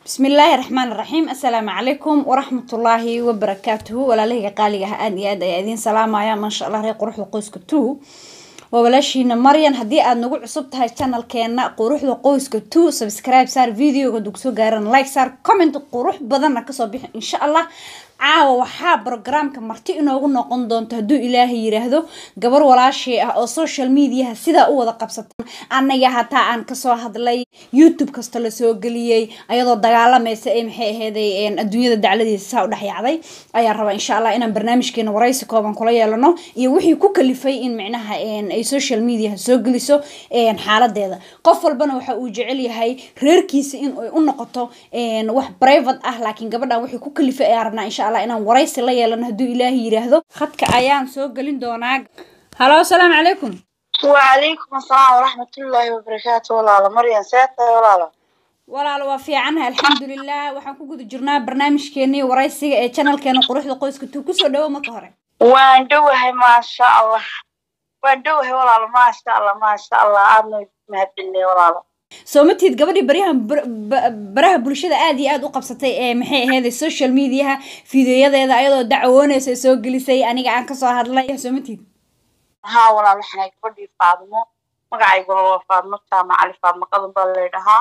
bismi illaahi raxmaan raxiim assalaamu calaykum waraxmatullaahi wabarakaatuhu walaalahayga qaaliga ah aada iyo aad ayaa idiin salaamaya maasha allah reer quruxda qoyska two waa walaashiina maryan haddii aada nagu cusub tahay channelkeena quruxda qoyska two subscribe saar videoga dug soo gaaran like saar comment qurux badanna kasoo bixi insha allah caawa waxaa brogramka marti inoogu noqon doonto hadduu ilaahay yiraahdo gabar walaashii ah oo social mediaha sidaa u wada qabsata annaga hataa aan kasoo hadlay youtube kasta lasoo geliyey ayadoo dagaalamaysa ee maxay aheyday adduunyada dacladiisa saa u dhexyacday ayaa rabaa insha allah inaan barnaamijkeena waraysi kooban kula yeelano iyo wixii ku kalifay in micnaha ay social mediaha soo geliso xaaladeeda qof walbana waxa uu jecel yahay reerkiisa in ay u noqoto wax private ah laakiin gabadhan wixii ku kalifay ayaa rabnaa insha allah inaan waraysi la yeelano hadduu ilaahay yiraahdo khadka ayaan soo gelin doonaa halo asalaamu calaykum وعليكم السلام ورحمة الله وبركاته ولا مريم سيادة ولا walaalo waa fiicanaha alxamdulilah waxaan ku guda jirnaa barnaamijkeenii waraysiga ee channelkeena quruxda qoyska tuu kusoo dhawo marka hore waan dhowahay maasha allah waan dhowahay walaalo maasha allah maasha allah aadna mahadcelinay walaalo soo matid gabadhii baryahan baraha bulshada aada iyo aada u qabsatay ee maxay aheyd social mediaha fideoyadeeda ayadoo dacwoonaysa soo gelisay aniga aan kasoo hadlay soo matid haa walaal waxaanay gabadhii faadmo magacaygula waa faadmo jaamac cali faadmo qadan baa laydhahaa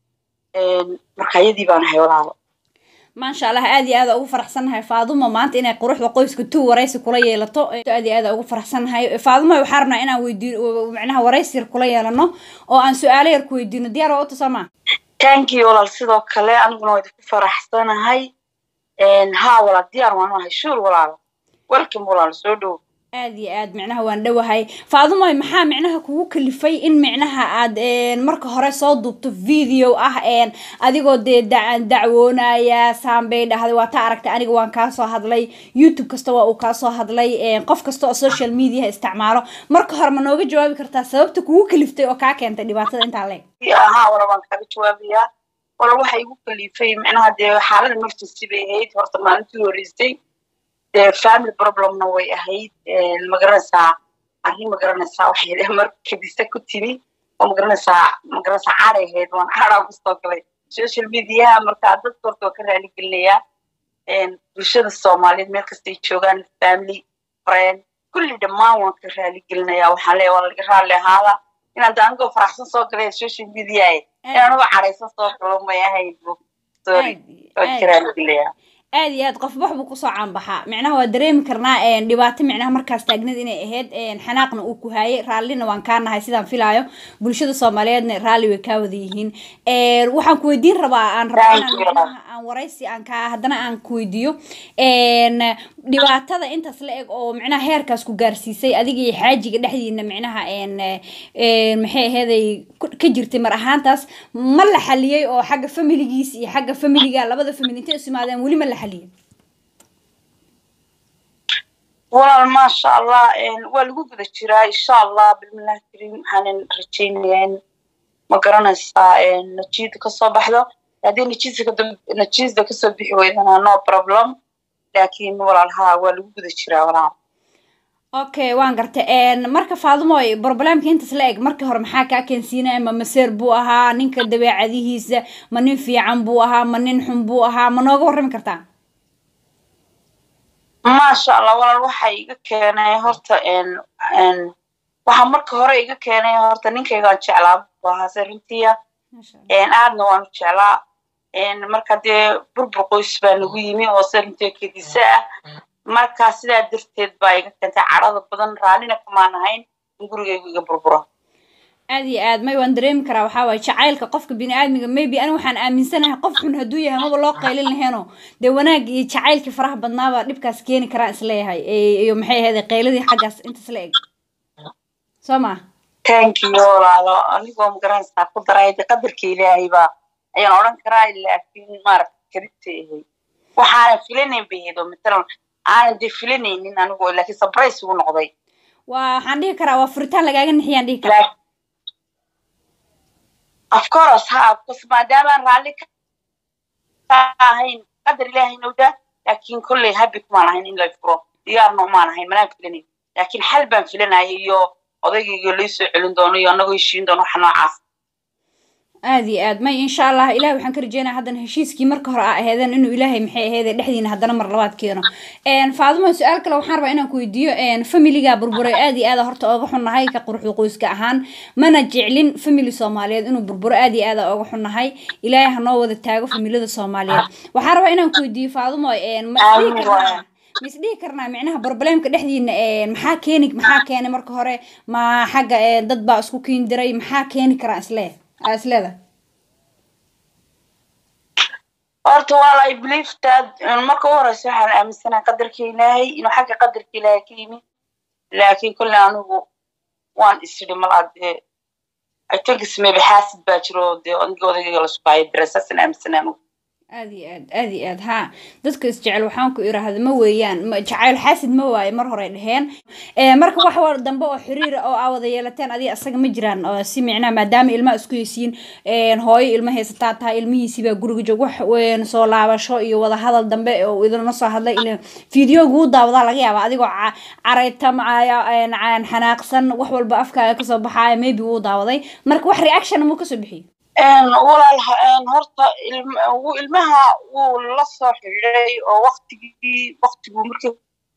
marka iyadii baan ahay walaalo maasha allah aada iyo aada ugu faraxsannahay faaduma maanta inay quruxda qoyska two waraysi kula yeelato aada iyo aada ugu faraxsannahay faaduma waxaa rabnaa inaan weydiino macnaha waraysi yar kula yeelano oo aan su-aalo yar ku weydiino diyaar waa uta soomaa tankii walaal sidoo kale aniguna waa idinku faraxsanahay haa walaal diyaar waan ahay shuur walaalo welcome walaalo soo dhow aada iyo aad micnaha waan dhowahay faadumoy maxaa micnaha kugu kalifay in micnaha aad marka hore soo duubto video ah adigoo dee dacwoonaya saambay dhahday waa taa aragtay aniga waan kaasoo hadlay youtube kasta waa uu kaasoo hadlay qof kasta oo social mediaha isticmaalo marka hore ma nooga jawaabi kartaa sababta kugu kaliftay oo kaa keentay dhibaatada intaa leeg haa wala waan kaaga jawaabayaa wala waxa igu kalifay micnaha dee xaalada emergency bay ahayd horta maalintii horeysay dee family problemna way ahayd magaranaysaa arrin magaranaysaa waxay mar kadisa ku timi oo magaranaysaa magaranaysaa caray ahayd waan caraa kusoo galay social mediaha markaa dadka horta waa ka raali gelinayaa bulshada soomaaliyeed meel kastay joogaan family friend kulli dhammaan waan ka raali gelinayaa waxaan leeya waa laga raali ahaada inaan da anigoo faraxsan soo galay social media inaan uga caraysan soo galo may ahayd sorry waan ka raali gelinayaa aada iyo aad qof wax buu kusoo caanbaxaa micnaha waa dareemi karnaa dhibaato micnaha markaas taagnad inay ahayd xanaaqna uu ku haayay raallina waan kaa nahay sidaan filaayo bulshada soomaaliyeedna raalli way kaa wada yihiin waxaan ku weydiin rabaa aan rabaa inaan micnaha aan waraysi aan kaa haddana aan ku weydiiyo dhibaatada intaas la eg oo micnaha heerkaas ku gaarsiisay adiga iyo xaajiga dhexdiina micnaha maxay aheeday ka jirtay mar ahaantaas ma la xaliyey oo xagga familigiis iyo xagga familiga labada family intay isu imaadeen weli ma la xaliyey walaal maasha allah waa lagu guda jiraa insha allah bilmillahi kariim waxaanan rajaynayaa in ma garanaysaa najiida kasoo baxdo haddii najiida najiida kasoo bixi weydana no problem laakiin walaal haa waa lagu guda jiraa walaal okay waan gartay marka faadumoy problemka intaas la eg markii hore maxaa kaa keensiinaya ma maseer buu ahaa ninka dabeecadihiisa ma nin fiican buu ahaa ma nin xun buu ahaa ma nooga warrami kartaa maasha allah walaal waxa iga keenay horta waxaa marka hore iga keenay horta ninkaygaan jeclaa buu ahaa se runtiya aadna waanu jeclaa marka dee burbur qoys baa nagu yimi oo se runtiya kedisa ah marka sidaa darteed baa iga keentay cadhada badan raallina kamaan ahayn in gurigaygu iga burburo aada iyo aad may waan dareemi karaa waxaa waaye jacaylka qofka bini aadmiga maybe ani waxaan aaminsanahay qof xun hadduu yahay maba loo qaylin laheeno dee wanaag iyo jacaylkii faraha badnaaba dhibkaas keeni karaan isleeyahay iyo maxay ahayd qayladii xaggaas intaas la eg soo ma thank you walaalo anigoo magaranaysaa ku daray de qadarka ilaahay baa ayaan odhan karaa laakiin maaragta karibta ahay waxaanan filanayn bay ahayd oo matalan aanan dee filanaynin anigu laakiin surprise ugu noqday waa waxaan dhihi karaa waa furitaan lagaaga nixiyaan dhihi karaa of course ha bcause maadaamaan raalli ka ahayn qadar ilaahay nowda laakiin kolley habi kumaan ahayn in la furo diyaarna umaan ahayn manaan filanayn laakiin xal baan filanaya iyo odaygayga laysoo celin doono iyo annagoo heshiin doono waxa noocaas aada iyo aad may insha allah ilahay waxaan ka rajeynaya haddana heshiiskii marka hore a aheedeen inuu ilaahay maxay aheede dhexdiina haddana mar labaad keeno faadimo su-aal kale waxaan rabaa inaan ku weydiiyo familiga burburay aada iyo aada horta ooga xunnahay ka quruxda qoyska ahaan mana jeclin family soomaaliyeed inuu burburo aada iyo aada ooga xunnahay ilaahay hanoo wada taago familiyada soomaaliyeed waxaan rabaa inaan ku weydiiyo faadimo ma isdhihi karnaa ma isdhihi karnaa micnaha problemka dhexdiina maxaa keeni maxaa keenay marka hore ma xagga dad baa isku keeni diray maxaa keeni karaa isle isleeda horta wal i believe that marka u horeysa waxaan aaminsanaha qadarka ilaahay inuu xagga qadarka ilaahay ka yimi laakiin kolle anigu waan isidhi malaa dee i think ismaybe xaasid baa jiro dee aniga odayga lasku hayo dareesaasan aaminsana anigu aada iyo aad aada iyo aad haa dadka isjecel waxaan ku iraahda ma weeyaan jacayl xaasid ma waaye mar hore dheheen marka wax dambe oo xiriira oo aa wada yeelateen adiga asaga ma jiraan oo si micnaha maadaama ilmaha isku heysiin hooyo ilma haysataa tahay ilmihiisibaa guriga joog wax soo laabasho iyo wada hadal dambe oo idinla soo hadlay il videoga uu daawadaa laga yaaba adigoo caraytamcaya xanaaqsan wax walba afkaaga kasoo baxaaya maybe wuu daawaday marka wax reaction muu kasoo bixiyo walaal horta ilmaha wuu la soo xidhiiday oo waktigii waktiguu markii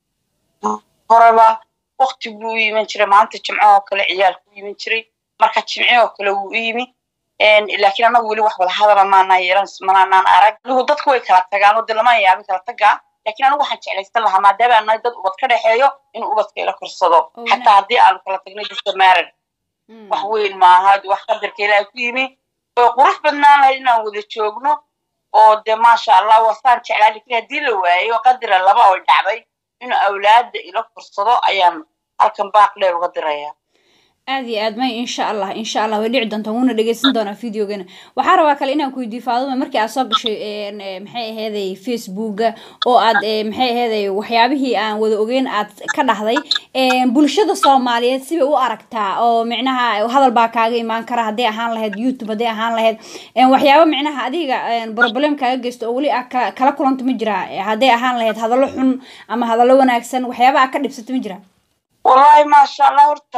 horeba wakti buu u yimin jiray maanta jimco oo kale ciyaalku u yimin jiray marka jimci oo kale wuu u yimi laakiin annagu weli wax wada hadala maanaa yeelan manaanaan arag anigu dadku way kala tagaan oo de lama yaabin kala tagaa laakiin anigu waxaan jeclaysan lahaa maadaama aan nahay dad ubad ka dhexeeyo inuu ubadka ila korsado xataa haddii aanu kala tagnay dadka maaran wax weyn maaha wax qadarka ilaahay ku yimi way qurux badnaan lahayd inaan wada joogno oo dee maasha allah wasaan jeclaa lakiin haddii la waayo qadira laba oo dhacday inuu awlaada ila korsado ayaan halkan baaq dheer uga diraya aada iyo aad may insha allah insha allah way dhici doontaa wuuna dhegeysan doonaa videogana waxaa rabaa kale inaan ku weydiiyo faaduma markii aad soo gashay maxay aheeday facebooka oo aad maxay aheeday waxyaabihii aan wada ogeyn aad ka dhahday bulshada soomaaliyeed sibay u aragtaa oo micnaha hadal baa kaaga imaan kara hadday ahaan lahayd youtube hadday ahaan lahayd waxyaabo micnaha adiga problem kaaga geysto oo weli ah kala kulanta ma jira hadday ahaan lahayd hadallo xun ama hadallo wanaagsan waxyaaba aa ka dhibsato ma jira wallahi maasha allah horta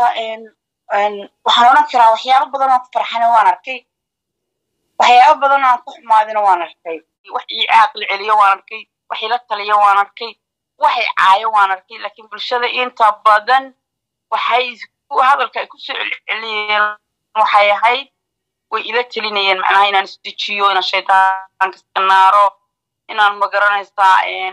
waxaan odhan karaa waxyaabo badan oo ku farxana waan arkay waxyaabo badan aan ku xumaadina waan arkay wax ii caaqli celiyo waan arkay wax ila taliyo waan arkay waxay caayo waan arkay laakiin bulshada inta badan waxay hadalka ay kusoo celceliyeen waxay ahayd way ila telinayeen macnaha inaan isdejiyo inaan shaydaanka iska naaro inaan magaranaysaa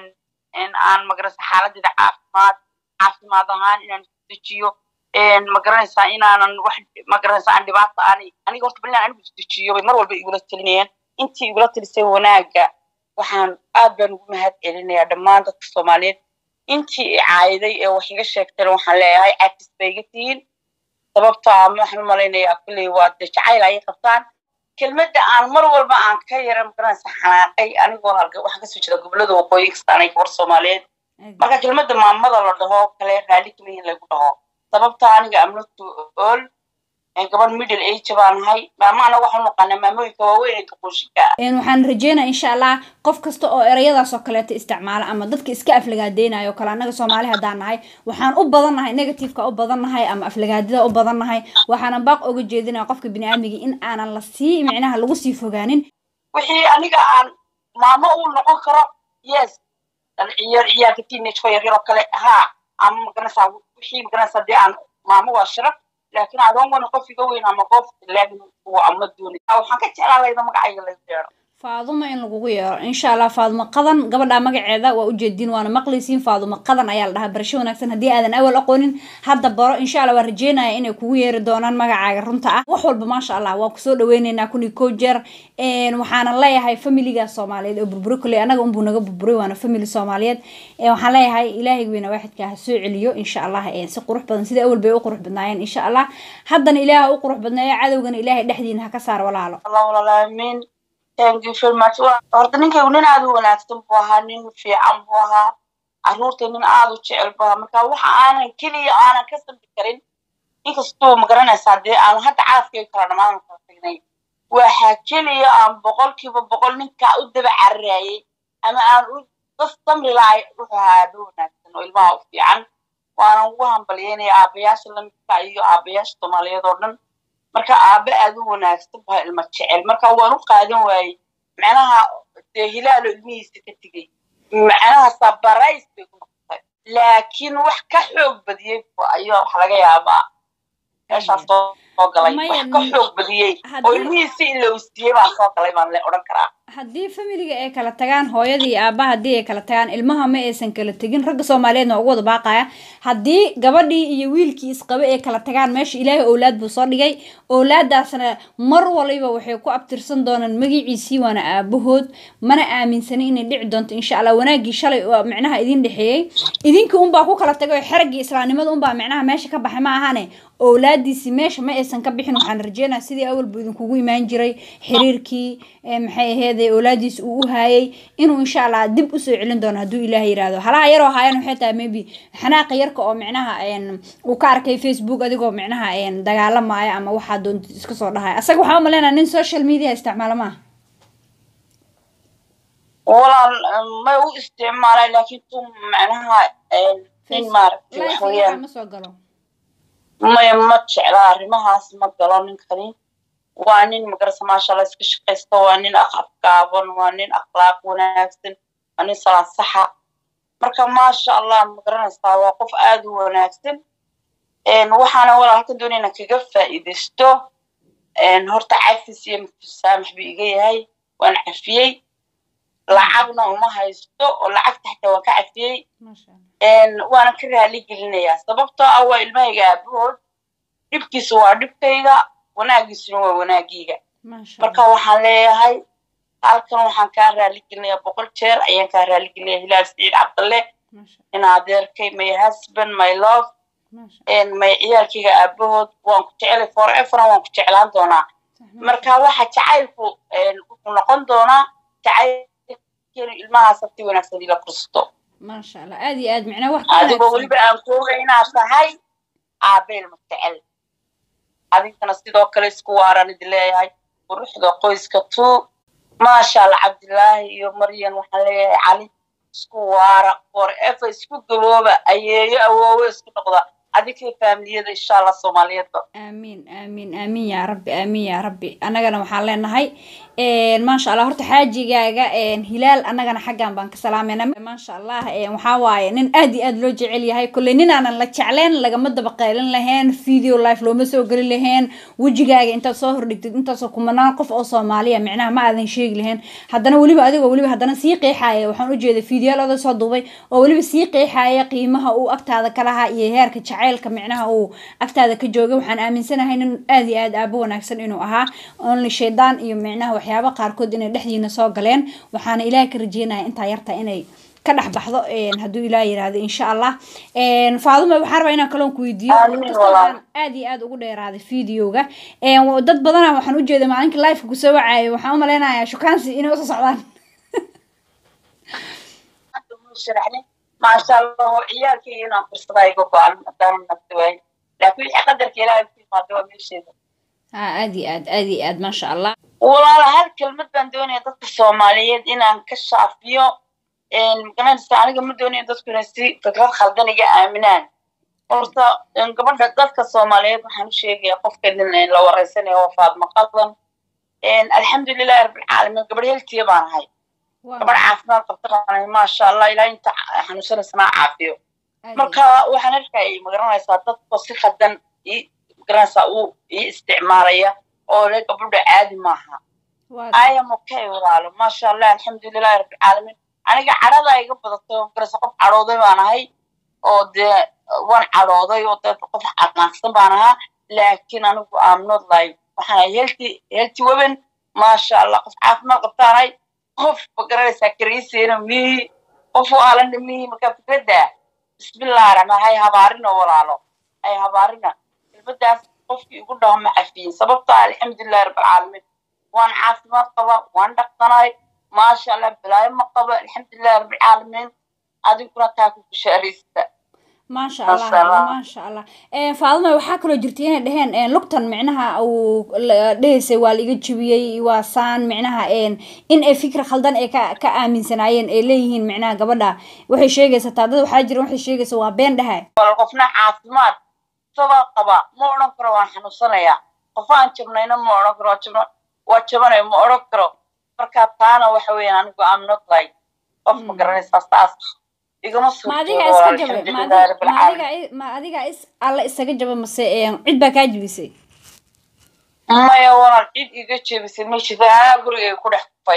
aan magaranaysaa xaaladeeda caafimaad caafimaad ahaan inaan isdejiyo magaranaysaa inaanan wax magaranaysaa aan dhibaato aanay aniga horta bal anigu isdejiyo bay mar walba igula telinayeen intii igula telisay wanaagga waxaan aad baan ugu mahad celinayaa dhammaan dadka soomaaliyeed intii i caayiday ee wax iga sheegtayna waxaan leeyahay cagtis bay iga tihiin sababtaa waxaan u malaynayaa kulley waa dee jacayl ayay qabtaan kelmadda aan mar walba aan ka yara magaranaysaa xanaaqay anigoo halka waxaan kasoo jeeda gobolada waqooyi kastaanay gabar soomaaliyeed marka kelmadda maamada la dhaho kale raalli keliya in lagu dhaho sababta aniga amnatu ol gabadh middle age baan nahay maamaana waxaan naqaanaa maamooyinka waaweyn ee duquushinka waxaan rajeynaya insha allah qof kasta oo erayadaas oo kaleeto isticmaala ama dadka iska aflagaadeynayo o kale annaga soomaali haddaan nahay waxaan u badan nahay negativeka u badan nahay ama aflagaadida u badan nahay waxaanan baaq oga jeedinaya qofka biniaadmiga in aanan la sii micnaha lagu sii fogaanin wixii aniga aan maamo uu noqon karo yes ciyaar ciyaalka teenageko yaryar oo kale haa ama magaranaysaa wixii magaranaysaa dee aan maamo waa sharaf laakiin adoon wana qof iga weyn ama qof laakin ama dooni waxaan ka jeclaa layda magacayga laga yeero faadumo in lagugu yeero insha allah faadumo qadan gabadha magaceeda waa ujeediin waana maqlaysiin faadumo qadan ayaa la dhahaa barasho wanaagsan haddii aadan awal aqoonin hadda baro insha allah waa rajeynaya inay kugu yeeri doonaan magacaaga runta ah wax walba maasha allah waa kusoo dhaweyneynaa kun iyo koo jeer waxaanan leeyahay familiga soomaaliyeed oo burburi kuley anaga unbuu naga burburay waana family soomaaliyeed waxaan leeyahay ilaahay weyna waaxidka ha soo celiyo insha allah si qurux badan sida awal bay u qurux badnaayeen insha allah haddana ilaaha u qurux badneeyo cadowgana ilaahay dhexdiina ha ka saar walaalo allah walaalaamin thank you very much horta ninkaygu nin aada u wanaagsan buu ahaa nin fiican buu ahaa carruurta nin aada u jecel buu ahaa marka waxa aanan keliya aanan ka sambi karin inkastuu magaranaysaa dee aanu hadda carafkayga kala dhammaan kala tagnay waxaa keliya aan boqolkiiba boqol ninkaa u daba cararayay ama aan u dad samri lahay wuxuu ahaa aaba wanaagsan oo ilmaha u fiican waanan ugu hambalyeynaya aabayaasha lamidka iyo aabayaasha soomaaliyeed oo dhan marka aabe aad u wanaagsan baa ilma jecel marka waan u qaadan waayey macnaha dee hilaalo ilmihiisa ka tegey macnaha sabarays bay ku noqotay laakiin wax ka xoog badiyey ayaa wax laga yaabaa meeshaas soo galay wax ka xoog badiyey oo ilmihiisi in la usiiyey baa soo galay baan le odhan karaa haddii familiga ay kala tagaan hooyadii iyo aabbaha haddii ay kala tagaan ilmaha ma aysan kala tegin ragga soomaaliyeedna ugu wada baaqaya haddii gabadhii iyo wiilkii isqabe ay kala tagaan meesha ilaahay owlaad buu soo dhigay owlaadaasna mar waliba waxay ku abtirsan doonaan magaciisii waana aabahood mana aaminsanin inay dhici doonto insha allah wanaaggii shalay micnaha idin dhexeeyey idinkii unbaa ku kala tagay oo xeraggii islaamnimada unbaa micnaha meesha ka baxay ma ahane owlaadiisii meesha ma aysan ka bixin waxaan rajeynaya sidii awalbu idinkugu imaan jiray xiriirkii maxay aheeday owlaadiis uu u haayay inuu insha allah dib usoo celin doono hadduu ilaahay yiraahdo halaha yaroo haayaan waxay tahay maybe xanaaqa yarka oo micnaha uu ka arkay facebook adigoo micnaha dagaalamaya ama waxaa doonta iska soo dhahaya asaga waxaa umaleynaya nin social media isticmaala maaha walaal may u isticmaalay laakiin tu macnaha nin maaragtay wax weeyaan ma soo galo maya ma jecla arrimahaas ma galo ninkani waa nin magarasa maasha allah iska shaqaysta waa nin aqab gaaban waa nin akhlaaq wanaagsan waa nin salaad saxa marka maasha allah magaranaysaa waa qof aad u wanaagsan waxaana walaa halkan doonayna kaga faa'iidaysto horta cafis iyo musaamax buu iga yahay waan cafiyey lacagna uma haysto oo lacagta xataa waan ka cafiyey waana ka raali gelinayaa sababtoo ah waa ilmahayga aabahood dhibkiisa waa dhibkayga wanaagiisuna waa wanaagiyga marka waxaan leeyahay halkan waxaan kaa raali gelinayaa boqol jeer ayaan kaa raali gelinaya hilaal siciid cabdalle in adeerkay my husband my love may ciyaalkayga aabahood waan ku jecelay foreverna waan ku jeclaan doonaa marka waxa jacaylku wuxuu noqon doonaa jacayl ilmahaas si wanaagsan ila fursto maasha allah aad iyo aad micnaa wax adigoo weliba aan kooga inaad tahay aabeel mustacel adinkana sidoo kale isku waaraan idin leeyahay quruxda qoyska tuu maasha allah cabdilaahi iyo maryan waxaan leeyahay cali isku waara forever isku gabooba ayeeyo awoowe isku noqda adinkay faamiliyada insha allah soomaaliyeedba aamiin aamiin aamiin yaa rabbi aamiin yaa rabbi annagana waxaan leenahay maasha allah horta xaajigaaga hilaal annagana xaggan baan ka salaamayna maasha allah waxaa waaye nin aad iyo aad loo jecel yahay kolley nin aanan la jecleen lagama daba qaylin lahayn video life looma soo gelin lahayn wejigaaga intaad soo hordhigtid intaasoo kumanaan qof oo soomaaliya micnaha ma aadan sheegi lahayn haddana weliba adigoo weliba haddana sii qeexaaya waxaan u jeeday videoyaal oda soo duubay oo weliba sii qeexaaya qiimaha uu agtaada ka lahaa iyo heerka jacaylka micnaha uu agtaada ka joogay waxaan aaminsanahay nin aad iyo aad aabo wanaagsan inuu ahaa only shaydaan iyo micnaha waxyaaba qaarkood inay dhexdiina soo galeen waxaana ilaah ka rajeynaya intaa yarta inay ka dhex baxdo hadduu ilaah yiraahdo insha allah faaduma waxaan rabaa inaan kaloon ku weydiiyo aan aad iyo aad ugu dheeraaday videoga dad badana waxaan ujeeday maalinka liveka kusoo wacaayo waxaan u malaynayaa shukaansi inay usoo socdaan maasha allah oo ciyaalkayga inaan fursadaa iga go-an hadaanan nafti waayo laakiin wixii qadarka ilaahay ku yimaado waa meesheeda ha aad iyo aad aad iyo aad maasha allah walaala hal kelmad baan doonaya dadka soomaaliyeed inaan ka shaafiyo magaranaysa aniga ma doonayo dadku inay si fikrad khaldan iga aaminaan horta gabadha dadka soomaaliyeed waxaan u sheegayaa qofka idin la wareysanayo waa faadma qadan alxamdulilahi rabbilcaalamiin gabadh heltiya baan ahay gabadh caafimaad qabta baan maasha allah ilaa inta xanuunsanaysana caafiyo marka waxaan arkayay magaranaysaa dadka si khaldan magaranaysaa uu ii isticmaalaya oo le gabadha caadi maaha I am okay walaalo maasha allah alxamdulilahi rabbilcaalamiin aniga cadhada iga badato magarasa qof cadhooday baan ahay oo dee waan cadhooday oo dee qof caqaaqsan baan ahaa laakiin anigu am not like waxaan ahay healthy healthy women maasha allah qof caafimaad qabtaanahay qof magaranaysaa kariisiina mihi qof u aalana mihi marka fikradda bismillah raxmaan hay habaarina walaalo hay habaarina kelmadaas qofkii igu dhaho ma cafiyin sababta alxamdulilahi rabbilcaalamiin waan caafimaad qaba waan dhaqsanahay maasha allah balaayo ma qabo alxamdulilahi rabbilcaalamiin adiguna taa ku bushaaraysta maasha allah maasha allah faaduma waxaa kaloo jirta inay dheheen lugtan micnaha uu dhehaysay waa la iga jibiyey waa saan micnaha in ay fikir khaldan ay ka ka aaminsanaayeen ay leeyihiin micnaha gabadha waxay sheegaysaa taa dad waxaa jira waxay sheegaysaa waa been dhahay qofna caafimaad sabaa qaba ma odhan karo waan xanuunsanayaa qof aan jabnayna ma odhan karo jabna waa jabanayo ma odhan karo marka taana waxa weeyaan anigu am not like qof ma garanaysaa saas igama ma adiga iska jabe ma adiga ma adiga ma adiga is alla isaga jaba mase cid baa kaa jibisay maya walaal cid iga jebisay ma jirta anaa gurigay ku dhex kufay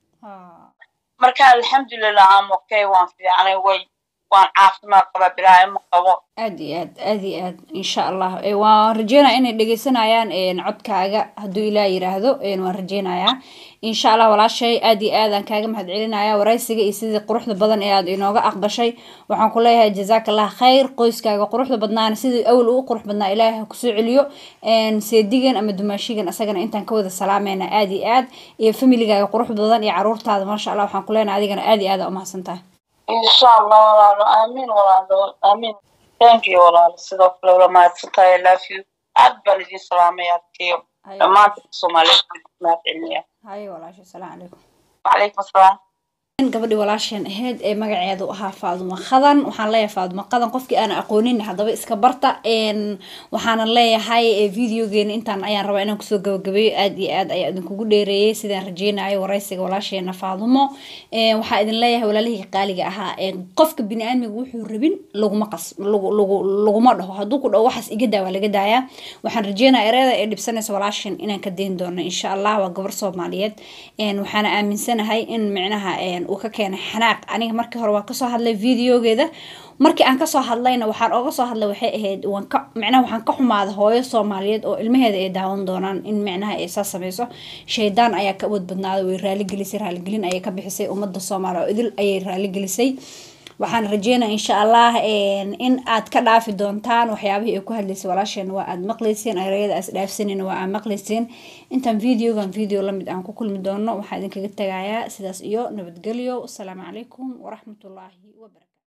marka alxamdulilah am okay waan fiicanay way waan caafimaad qabaa bilaayo ma qabo aad iyo aad aad iyo aad insha allah waan rajeynaya inay dhegeysanayaan codkaaga hadduu ilaah yiraahdo waan rajeynayaa insha allah walaashay aad iyo aad aan kaaga mahad celinaya waraysiga iyo sidii quruxda badan ee aad inooga aqbashay waxaan ku leeyahay jazaak allah khayr qoyskaaga quruxda badnaana sidii awal uu qurux badnaa ilaahay ha kusoo celiyo seedigan ama dumaashigan asagana intaan ka wada salaamayna aad iyo aad iyo familigaaga quruxda badan iyo caruurtaada maasha allah waxaan ku leenahay adigana aad iyo aad aa umahadsan tahay insha allah walaalo aamin walaalo aamin thank you walaalo sidoo kale wala mahadsantahay i love you aad baan idin salaamaya adkeyo dhammaanta soomaaliyeed mahad celinaya haye walaasha asalaamu calaykum wacalaykum asalaam gabadhii walaasheen ahayd ee magaceedu ahaa faadumo qadan waxaan leeyahay faadumo qadan qofkii aan aqoonin haddaba iska barta waxaanan leeyahay videogeena intaan ayaan rabaa inaan kusoo gabagabeeyo aad iyo aad ayaa idinkugu dheereeyay sidaan rajeynayo waraysiga walaasheena faadumo waxaa idin leeyahay walaalihii qaaliga ahaa qofka bini-aadmiga wuxuu rabin laguma qas laguma dhaho hadduu ku dhaho waxaas iga daa waa laga daayaa waxaan rajeynaya ereyada ee dhibsanaysa walaasheen inaan ka dayn doono insha allah waa gabar soomaaliyeed waxaana aaminsanahay in micnaha uu ka keenay xanaaq aniga markii hore waan kasoo hadlay videogeeda markii aan kasoo hadlayna waxaan oga soo hadlay waxay ahayd waan ka micnaha waxaan ka xumaada hooyo soomaaliyeed oo ilmaheeda ay daawan doonaan in micnaha ay saa sameyso shaydaan ayaa ka awood badnaaday way raaligelisay raaligelin ayay ka bixisay ummadda soomaaliya oo idil ayay raaligelisay waxaan rajeynaya insha allah in aad ka dhaafi doontaan waxyaabihii ay ku hadlaysay walaasheen waa aad maqlayseen ereyada aas dhaafsanayna waa aad maqlayseen intaan videogan video lamid aan ku kulmi doono waxaa idinkaga tagayaa sidaas iyo nabadgelyo asalaamu calaykum waraxmatullaahi wabarakatu